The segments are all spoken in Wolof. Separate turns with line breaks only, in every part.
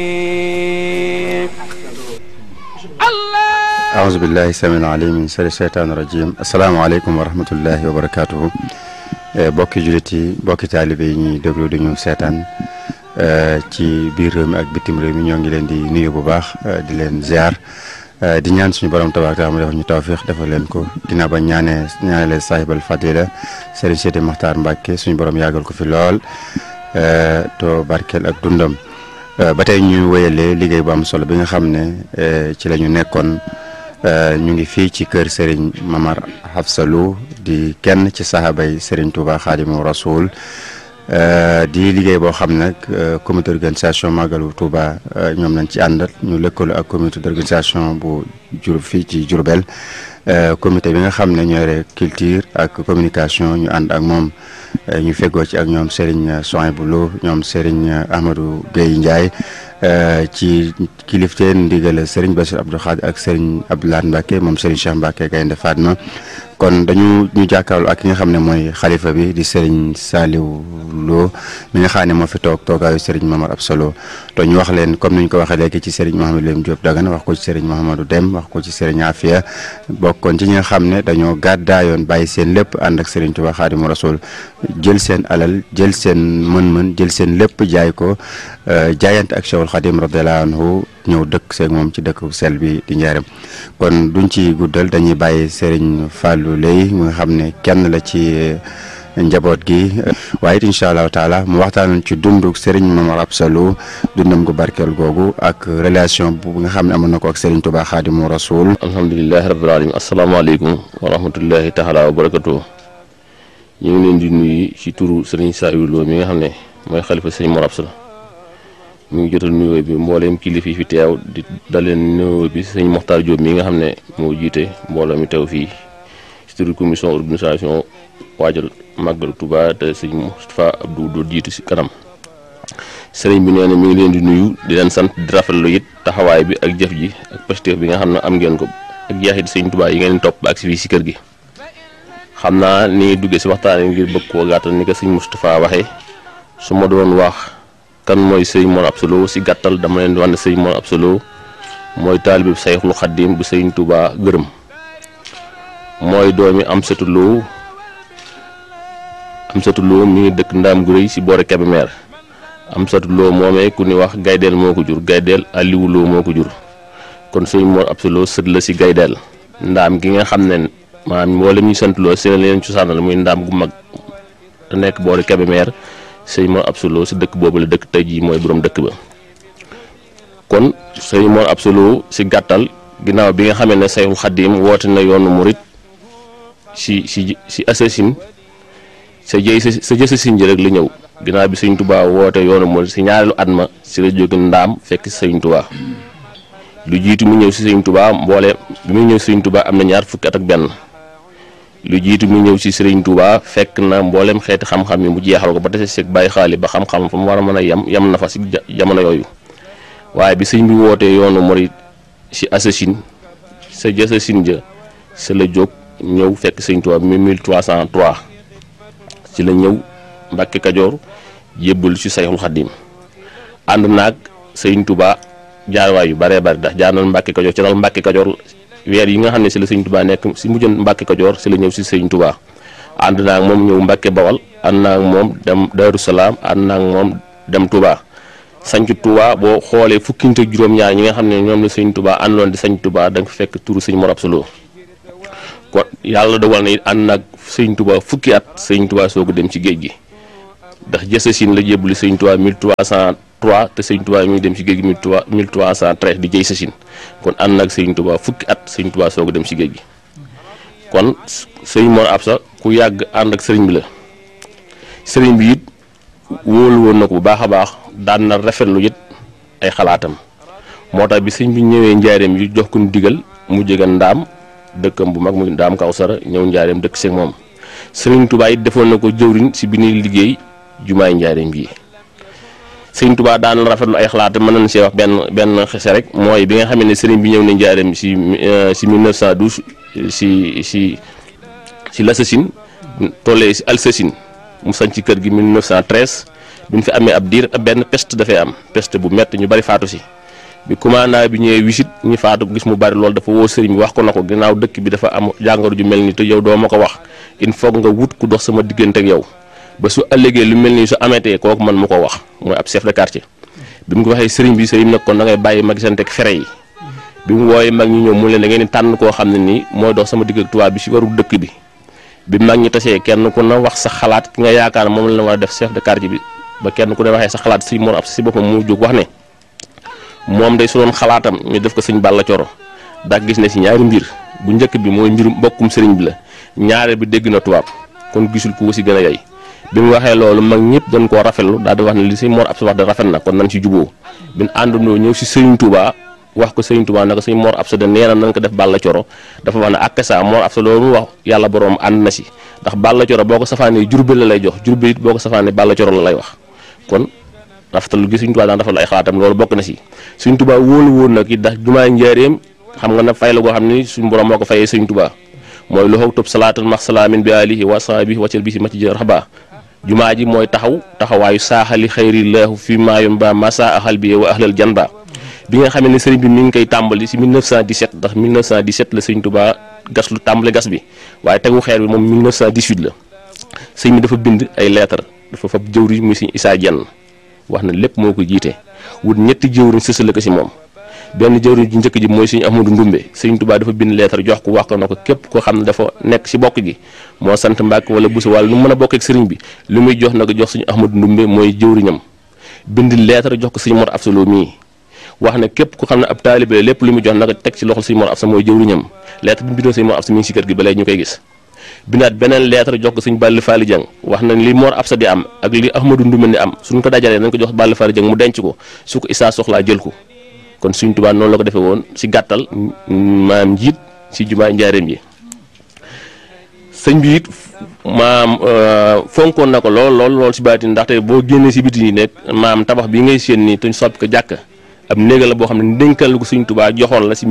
أعوذ بالله السميع العليم من شر الشيطان الرجيم asalaamaaleykum wa rahmatullahi wa barakaatuhu bokki jullit yi bokki taalibe yi ñuy déglu di ñu seetaan ci biir réew mi ak bitim réew mi ñoo ngi leen di nuyu bu baax di leen ziar di ñaan suñu borom tabaaraka taala mu defal ñu tawfiix defal leen ko ginnaaw ba ñaanee ñaanale saahibal fadila Serigne Sidi Maxtaar Mbàkke suñu borom yàggal ko fi lool to barkeel ak dundam ba tey ñu wéyalee liggéey bu am solo bi nga xam ne ci la ñu nekkoon ñu ngi fii ci kër Serigne Mamar Hafsalou di kenn ci sahabay Serigne Touba Xaadimu Rasul di liggéey boo xam nag comité d'organisation Magalu Touba ñoom lañ ci àndal ñu lëkkaloo ak comité d'organisation bu jur fii ci Diourbel comité bi nga xam ne ñoore culture ak communication ñu ànd ak moom ñu feggoo ci ak ñoom Serigne Souhaïbou Lo ñoom Serigne Amadou Guèye Ndiaye ci kilifteen ndigal Serigne Bassir Abdou Khadre ak Serigne Abdoulaye Mbacke moom Serigne Cheikh Mbacke Gaynde Fatma kon dañu ñu jàkkaarloo ak ki nga xam ne mooy xalifa bi di Serigne Saliou Lo mi nga xam ne moo fi toog toogaayu Serigne Mamar Absalo to ñu wax leen comme ni ñu ko waxee léegi ci Serigne Mouhamadou Lim Diop Dagana wax ko ci Serigne Mouhamadou Dem wax ko ci Serigne Afia bokkoon ci ñi nga xam ne dañoo gàddaayoon bàyyi seen lépp ànd ak Serigne Touba Xaadimu Rasul jël seen alal jël seen mën-mën jël seen lépp jaay ko jaayante ak Cheikhul Khadim radiyallahu anhu ñëw dëkk seeg moom ci dëkk sel bi di njaaram kon duñ ci guddal dañuy bàyyi Serigne Fallou Lay mu nga xam ne kenn la ci njaboot gi waaye it incha allahu taala mu waxtaan ci dunduk Serigne Mamar Absalou dundam gu barkeel googu ak relation bu nga xam ne amoon na ko ak Serigne Touba Xaadimu Rasul
alhamdulilahi rabbil alamin asalaamaaleykum wa rahmatullahi taala wa barakatuh ñu ngi leen di nuyu ci turu Serigne Saliou Lo mi nga xam ne mooy xalifa Serigne Mamar Absalou mi ngi jotal nuyoo bi mbooleem kilifa yi fi teew di daleen nuyoo bi sëñ Moxtaar Diop mi nga xam ne moo jiite mbooloo mi teew fii ci turu commission organisation waajal màggal Touba te sëñ Moustapha Abdou doo jiitu ci kanam sëriñ bi nee na mi ngi leen di nuyu di leen sant di rafetlu it taxawaay bi ak jëf ji ak pastéef bi nga xam ne am ngeen ko ak jeexit sëñ Touba yi ngeen topp ba ak si fii si kër gi xam naa ni ngi duggee si waxtaan ngir bëgg koo gàttal ni ko sëñ Moustapha waxee su ma doon wax kan mooy sëñ Mor Absalou si gàttal dama leen di wax ne sëñ Mor Absalou mooy taalibe Sayxul Xaddim bu sëñ Touba gërëm mooy doomi Amsatu Lo Amsatu Lo mi ngi dëkk Ndaam gu rëy si boore Kébémer Amsatu Lo moomee ku ni wax Gaydeel moo ko jur Gaydeel Aliou Lo moo ko jur kon sëñ Mor Absalou sët la si Gaydeel ndaam gi nga xam ne maanaam mboolem ñu sant Lo seen leen cosaanal muy ndaam gu mag te nekk boore Kébémer sëñ Mor Absalou si dëkk boobu la dëkk tey jii mooy borom dëkk ba kon sëñ Mor Absalou si gàttal ginnaaw bi nga xamee ne Sayxul Xaddim woote na yoonu murit si si si assasine sa jëy sa jësasin ji rek la ñëw ginnaaw bi sëñ Touba woote yoonu murit si ñaareelu at ma si la jóge ndaam fekk sëñ Touba lu jiitu mu ñëw si sëñ Touba mboole bi muy ñëw si sëñ Touba am na ñaar fukki at ak benn lu jiitu mu ñëw si Serigne Touba fekk na mboolem xeeti xam-xam yi mu jeexal ko ba tase seeg bàyyi xaali ba xam-xam fa mu war a mën a yem yem na fa si jamono yooyu waaye bi sëñ bi wootee yoonu murit si assasine sa jësasin ja sa la jóg ñëw fekk sëñ Touba mi 1303 ci la ñëw Mbàkke Kajoor jébbal ci Sayxul Xaddim ànd naag sëñ Touba jaarwaay yu baree bari ndax jaar na Mbàkke Kajoor ci dal Mbàkke Kajoor weer yi nga xam ne si la sëñ Touba nekk si mujjoon Mbàkke Kajoor si la ñëw si sëñ Touba ànd naag moom ñëw Mbàkke Bawal ànd naag moom dem Daaru Salaam ànd naag moom dem Touba sañc Touba boo xoolee fukki nit ak juróom-ñaar ñi nga xam ne ñoom la sëñ Touba àndoon di sañc Touba da nga fekk turu sëñ Mor Absalou kon yàlla dogal na it ànd naag sëñ Touba fukki at sëñ Touba soog a dem ci géej gi ndax jësasin la jébbali sëñ Touba 1303 te sëñ Touba mi ngi dem ci géej gi 1313 di jëy sasin kon ànd naag sëñ Touba fukki at sëñ Touba soog a dem ci géej gi kon sëñ Mor Absa ku yàgg ànd ak sëriñ bi la sëriñ bi it wóolu woon na ko bu baax a baax daan na rafetlu it ay xalaatam moo tax bi sëñ bi ñëwee njaareem yi jox ko nu digal mu jege ndaam dëkkam bu mag mu ndaam Kawsara ñëw njaareem dëkk seeg moom sëriñ Touba it defoon na ko jëwriñ si bi ñuy liggéey jumaay njaareem bii sëriñ Touba daan na rafetlu ay xalaatam mën nañ see wax benn benn xese rek mooy bi nga xam ne sëriñ bi ñëw na njaareem si si 1912 si si si l'Assasine tollee si Alsasine mu sañ ci kër gi 1913 bi ñu fi amee ab diir benn peste dafay am peste bu métti ñu bari faatu si bi commandant bi ñëwee wisit ñu faatu gis mu bari loolu dafa woo sëriñ bi wax ko na ko ginnaaw dëkk bi dafa am jàngoro ju mel ni te yow doo ma ko wax il faut nga wut ku dox sama diggante ak yow ba su ëllëgee lu mel nii su ameetee kooku man mu ko wax mooy ab chef de quartier bi mu ko waxee sëriñ bi sëriñ nag kon da ngay bàyyi ma gisante ak fere yi bi mu wooyee mag ñi ñëw mu leen da ngeen di tànn koo xam ne nii mooy dox sama digg ak tubaab bi si waru dëkk bi bi mag ñi tasee kenn ku na wax sa xalaat ki nga yaakaar moom la war a def chef de quartier bi ba kenn ku ne waxee sa xalaat sëñ Mor Absa si boppam mu jóg wax ne moom day su doon xalaatam ñu def ko sëñ Balla Coro ndax gis ne si ñaari mbir bu njëkk bi mooy mbirum mbokkum sëriñ bi la ñaare bi dégg na tubaab kon gisul ku si gën a yey bi mu waxee loolu mag ñëpp dañ koo rafetlu daal di wax ne li sëñ Mor Absa wax de rafet na kon nañ si juboo bin àndandoo ñëw si sëriñ Touba wax ko sëriñ Touba naka sëñ Mor Absa de nee na nañ ko def Balla Coro dafa wax ne ak sa Mor Absa loolu mu wax yàlla borom ànd na si ndax Balla Coro boo ko safaanee Jurbel la lay jox Jurbel it boo ko safaanee Balla Coro la lay wax kon rafetal gi Sëriñ Tuubaa daan rafetlu ay xalaatam loolu bokk na si Sëriñ Tuubaa wóolu woon nag it ndax jumaa njaareem xam nga ne fay la goo xam ni suñu borom moo ko fayee Sëriñ Tuubaa mooy lu xaw tub salaatan max salaamin bi alihi wa sahbihi waccal bi si maci jë raxba jumaa ji mooy taxaw taxawaayu saaxali xayrillaahu fi maayum ba masa axal bi wa ahlal jan ba bi nga xam ne sëriñ bi mi ngi koy tàmbali si 1917 ndax 1917 la Sëriñ Tuubaa gas lu tàmbali gas bi waaye tegu xeer bi moom 1918 la sëñ bi dafa bind ay lettre dafa fab jëwri muy Sëriñ Isaa Jenn wax na lépp moo ko jiite wut ñetti jëwriñ sësale ko si moom benn jëwriñ ji njëkk ji mooy Sëriñ Ahmadu Ndumbe Sëriñ Tuubaa dafa bind lettre jox ko wax ko na ko képp koo xam ne dafa nekk si bokk gi moo sant Mbàkke wala Buso wala nu mu mën a bokk ak sëriñ bi lu muy jox na ko jox Sëriñ Ahmadu Ndumbe mooy jëwriñam bind lettre jox ko Sëriñ Mor Absa Lo mii wax ne képp ku xam ne ab taalibe lépp lu muy jox na ko teg ci loxol Sëriñ Mor Absa mooy jëwriñam lettre bi mu bindoon Sëriñ Mor Absa mi ngi si kër gi ba léegi ñu koy gis bindaat beneen lettre jox ko Sëriñ Balla Faali Jeng wax na li Mor Absa di am ak li Ahmadu Ndumbe di am suñ ko dajalee nañ ko jox Balla Faali Jeng mu denc ko su ko Isaa soxlaa jël ko kon Sëriñ Tuubaa noonu la ko defee woon si gàttal maam njiit si jumaa njaareem yi sëñ bi it maam fonkoon na ko lool lool lool si baati ndaxte boo génnee si biti yi nekk maam tabax bi ngay séen nii tuñ soppi ko jàkk ab néega la boo xam ne ndénkal ko Sëriñ Tuubaa joxoon la si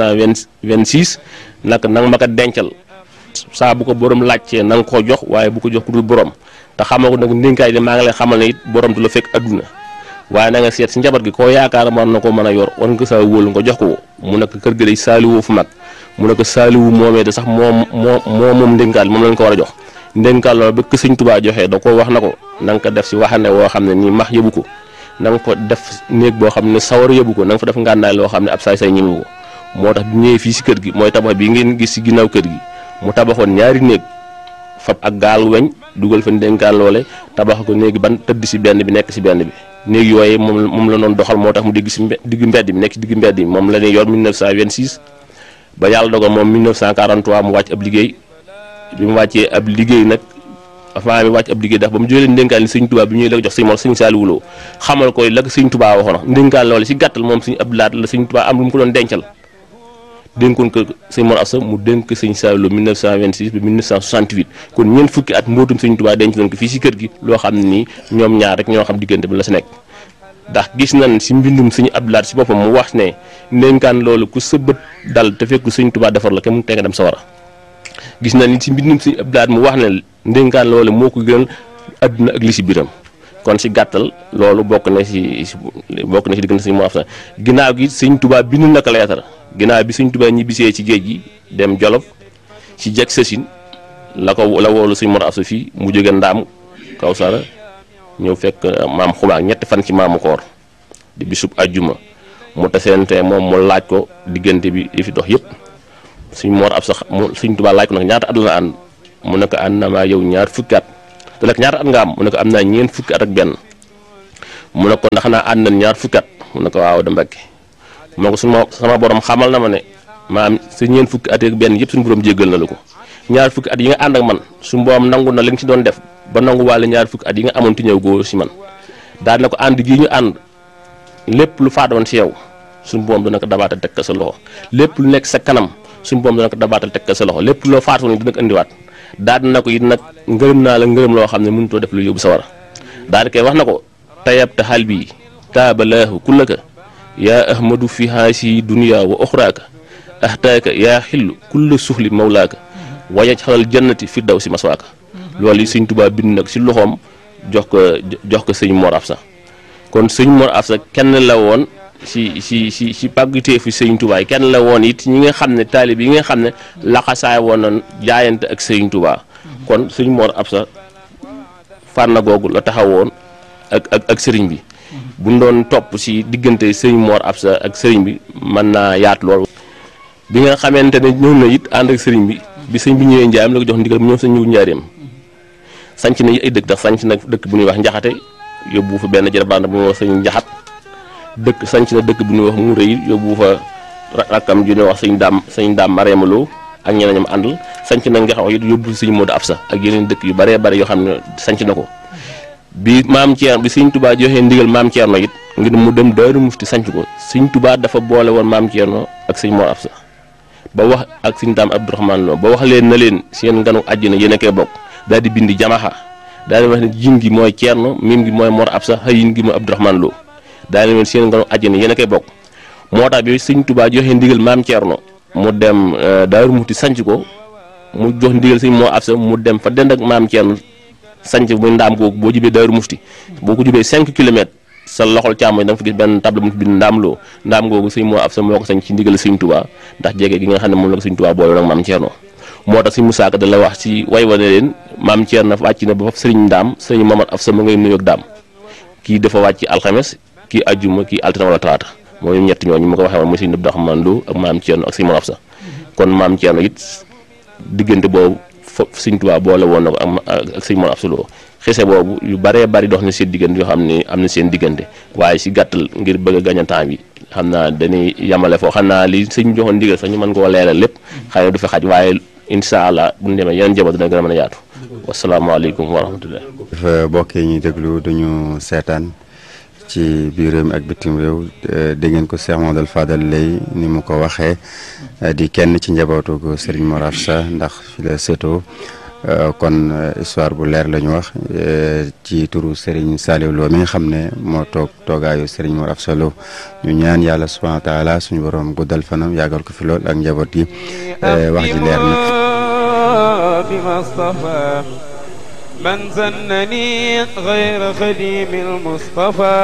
1926 nag nanga ma ko dencal saa bu ko borom laajtee na nga ko jox waaye bu ko jox ku dul borom te xamal ko nag ndénkaay de maa ngi lay xamal ne it borom du la fekk adduna waaye na nga seet si njaboot gi koo yaakaar war na ko mën a yor war nga ko saa wóolu nga jox ko mu nekk kër gi day saaliwoo fu mag mu nekk saaliwu moomee de sax moom moo moo moom ndénkaal moom lañ ko war a jox ndénkaal loolu ba ko Sëriñ Tuubaa joxee da ko wax na ko na nga ko def si waxande woo xam ne nii max yëbu ko na nga ko def néeg boo xam ne sawar yëbu ko na nga fa def ngànnaay loo xam ne ab saay say ñëwu ko moo tax bu ñëwee fii si kër gi mooy tabax bi ngeen gis si ginnaaw kër gi mu tabaxoon ñaari néeg fab ak gaal weñ dugal fa ndénkaan loole tabax ko néegi ban tëdd si benn bi nekk si benn bi néeg yooyu moom moom la doon doxal moo tax mu digg si digg mbedd bi nekk si digg mbedd bi moom la ñuy yor 1926 ba yàlla dogal moom 1943 mu wàcc ab liggéey bi mu wàccee ab liggéey nag avant mi wàcc ab liggéey ndax ba mu jógee ndénkaan li sëñ Tuubaa bi ñuy la ko jox sëñ Mor sëñ Saaliwu Lo xamal koy la ko sëñ Tuubaa waxoon ndénkaan loole si gàttal moom sëñ Abdu Lahat la sëñ Tuubaa am lu mu ko doon dencal dénkoon ko sëñ Mor Absa mu dénk sëñ Saaliwu Lo 1926 ba 1968 kon ñeent fukki at mbootum sëñ Tuubaa denc nañ ko fii si kër gi loo xam ne nii ñoom ñaar rek ñoo xam diggante bi la si nekk ndax gis nañ si mbindum sëñ Abdu Lahat si boppam mu wax ne ndénkaan loolu ku sa bët dal te fekk sëñ Tuubaa defar la kenn mu tee nga dem sa war a gis nañ ni si mbindum sëñ Abdu Lahat mu wax ne ndénkaan loolu moo ko gënal adduna ak li si biram kon si gàttal loolu bokk na si bokk na si diggante sëñ Mor Absa ginnaaw gi sëñ Tuubaa bind na ko leetar ginnaaw bi sëñ Tuubaa ñibbisee ci géej gi dem Jolof ci jeg sësin la ko la woolu sëñ Mor Absa fii mu jóge ndaam Kawsara ñëw fekk maam xumaak ñetti fan ci maamu koor di bisub ajjuma mu taseente moom mu laaj ko diggante bi li fi dox yëpp sëñ Mor Absa mu sëñ Tuubaa laaj ko nag ñaata at la ànd mu ne ko ànd na maa yow ñaar fukki at te nag ñaata at nga am mu ne ko am naa ñeent fukki at ak benn mu ne ko ndax naa ànd nañ ñaar fukki at mu ne ko waaw da Mbàkke moo ko suma sama borom xamal na ma ne maam sa ñeent fukki at ak benn yëpp suñu borom jéggal na la ko ñaar fukki at yi nga ànd ak man suñu borom nangu na li nga ci doon def ba nangu wàlle ñaar fukki at yi nga amoon ti ñëw góor si man daal na ko ànd gii ñu ànd lépp lu faatoon si yow suñu borom dana ko dabaatal teg ko sa loxo lépp lu nekk sa kanam suñu borom dana ko dabaatal teg ko sa loxo lépp loo faatoon ni dina ko indiwaat daal na ko it nag ngërëm naa la ngërëm loo xam ne mënutoo def lu yóbbu sa war a daal di koy wax na ko tayab te xal bii taabalaahu kullaka yaa ahmadu fi haasi dunya wa oxraaka ahtaaka yaa xillu kulla suxli mawlaaka wayaj xalal jannati fi daw si maswaaka loolu yi sëñ Tuubaa bind nag si loxoom jox ko jox ko sëñ Mor Absa kon sëñ Mor Absa kenn la woon si si si si pàgguteefu sëñ Touba yi kenn la woon it ñi nga xam ne taalib yi nga xam ne laxasaay woon na jaayante ak sëñ Touba kon sëñ Mor Absa fànn googu la taxawoon ak ak ak sëriñ bi buñ doon topp si diggante sëñ Mor Absa ak sëriñ bi mën naa yaatu lool. bi nga xamante ne ñëw na it ànd ak sëriñ bi bi sëñ bi ñëwee Njaareem la ko jox ndigal mu ñëw sëñ ñëw Njaareem sanc na ay dëkk ndax sanc na dëkk bu ñuy wax Njaxate yóbbu fa benn jërëbaan bu ñuy wax sëñ Njaxat dëkk sanc na dëkk bu ñuy wax mu rëy yóbbu fa rakkam ju ñuy wax sëñ daam sëñ daam Mareemaloo ak ñeneen ñoom àndal sanc na nga xam it yóbbu sëñ Modou Absa ak yeneen dëkk yu bëree bëri yoo xam ne sanc na ko bi maam Thierno bi sëñ Touba joxee ndigal maam Thierno it ngir mu dem Daaru Mufti sanc ko sëñ Touba dafa boole woon maam Thierno ak sëñ Mor Absa ba wax ak sëñ daam Abdourahmane Lo ba wax leen na leen seen nganu àjjana yéen a koy bokk daal di bindi jamaxa daal di wax ne jim gi mooy Thierno mim gi mooy Mor Absa xëyin gi mooy Abdourahmane Lo daal di leen seen nganu àjjana yéen a koy bokk moo tax bi sëñ Touba joxee ndigal maam Thierno mu dem Daaru Mufti sanc ko mu jox ndigal sëñ Mor Absa mu dem fa dend ak maam Thierno sanc muy ndaam googu boo jubee Daaru Mufti boo ko jubee 5 kilomètres sa loxol càmmoñ da nga fa gis benn table mu bind ndaam loo ndaam googu sëñ Mor Absa moo ko sanc ci ndigal sëñ Touba ndax jege gi nga xam ne moom la ko sëñ Touba boole ak maam Thierno moo tax sëñ Musaa Ka da la wax ci way wane leen maam Thierno wàcc na ba fa sëriñ ndaam sëriñ Mamad Absa mu ngay nuyoog daam kii dafa wàcc alxames kii ajjuma kii altine wala talaata mooy ñett ñooñu mu ko waxee woon muy sëñ Abdourahmane Lo ak maam Thierno ak sëñ Mor Absa kon maam Thierno it diggante boobu fa sëñ Touba boole woon na ko ak sëñ Mor Absa Lo xese boobu yu bëree bëri dox na seen diggante yoo xam ne am na seen diggante waaye si gàttal ngir bëgg a gañ a temps bi xam naa dañuy yamale foo xam naa li sëñ joxoon ndigal sax ñu mën koo leeral lépp xëy na du fi xaj waaye incha allah bu ñu demee yeneen jamono dina gën a mën a yaatu wasalaamaaleykum wa rahmatullah
dafa bokkee ñuy déglu duñu seetaan ci biir réew mi ak bitim réew dégg ngeen ko Cheikh Mamadou Fadal lay ni mu ko waxee di kenn ci njabootu ko Serigne Mor Absa ndax fi la sétoo kon histoire bu leer la ñu wax ci turu Serigne Saliou Lo mi nga xam ne moo toog toogaayu Serigne Mor Absa Lo ñu ñaan yàlla subhanahu wa taala suñu borom guddal fanam yàggal ko fi lool ak njaboot gi wax ji leer na.
من زنني غير خديم المصطفى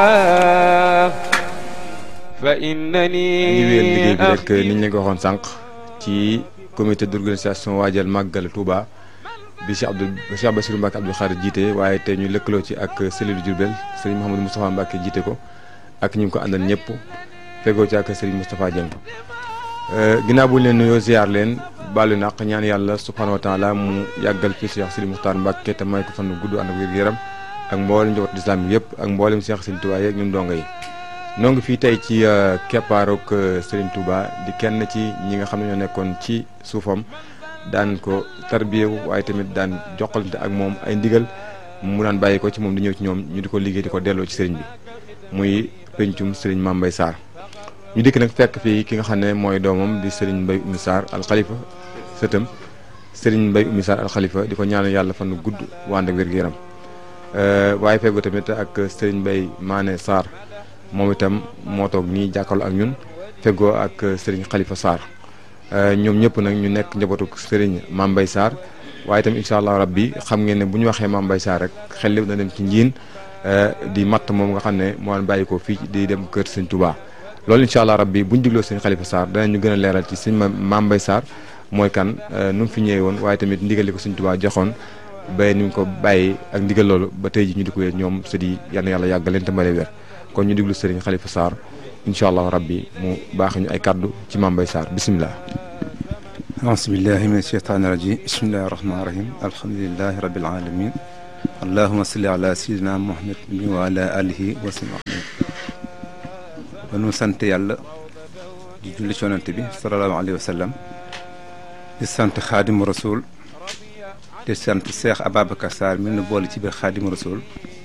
فإنني
ñu wéyal liggéey bi rek ni ñu leen ko waxoon sànq ci comité d'organisation waajal màggal Touba bi Cheikh Abdou Cheikh Bassirou Mbacke Abdou Khadre jiite waaye te ñu lëkkaloo ci ak cellule Diourbel Serigne Mouhamadou Moustapha Mbacke jiite ko ak ñu ngi ko àndal ñëpp fegoo ci ak Serigne Moustapha Dieng ginnaaw bu ñu leen nuyoo ziar leen baalu naq ñaan yàlla subhanahu wa taala mu yàggal fi Cheikh Sidi Moukhtar Mbacke te may ko fan gudd ànd ak wér gu yaram ak mboolem njaboot islam yëpp ak mboolem Cheikh Serigne Touba yeeg ñun dongo yi noo ngi fii tey ci keppaarook Serigne Touba di kenn ci ñi nga xam ne ñoo nekkoon ci suufam daan ko tarbiyewu waaye tamit daan joxalante ak moom ay ndigal mu daan bàyyi ko ci moom di ñëw ci ñoom ñu di ko liggéey di ko delloo ci Serigne bi muy pencum Serigne Mame Mbaye Sarr ñu dikk nag fekk fii ki nga xam ne mooy doomam di Serigne Mbaye Oumy Sarr alxalifa sëtam Serigne Mbaye Oumy Sarr alxalifa di ko ñaanal yàlla fan gudd wànd ak wér-gu-yaram waaye feggoo tamit ak Serigne Mbaye Mané Sarr moom itam moo toog nii jàkkaarloo ak ñun feggoo ak Serigne Khalifa Sarr ñoom ñëpp nag ñu nekk njabootu Serigne Mame Mbaye Sarr waaye itam incha allah rabbi xam ngeen ne bu ñu waxee Mame Mbaye Sarr rek xel lépp na dem ci njiin di matt moom nga xam ne moo daan bàyyi ko fii di dem kër Serigne Touba. loolu incha allah rabbi bu ñu digloo Serigne Khalifa Sarr danañu gën a leeral ci Serigne Mame Mbaye Sarr mooy kan nu mu fi ñëwee woon waaye tamit ndigal li ko Serigne Touba joxoon ba ni mu ko bàyyi ak ndigal loolu ba tey ji ñu di ko ñoom sët yi yal na yàlla yàggal leen te mbale weer kon ñu diglu Serigne Khalifa Sarr incha allah rabbi mu baax ñu ay kaddu ci Mame Mbaye Sarr bisimilah.
aasbillahi min asheytaani rajim bismillahi rahmaani rahim alhamdulilahi rabil alamin allahuma salli ala sayidina muhammad wa ala alihi wa sallam ba nu sant yàlla di julli ci yonante bi sallallahu alayhi wa sallam di sant xaadimu rasul di sant Cheikh Ababacar Sarr mi nu boole ci biir xaadimu rasul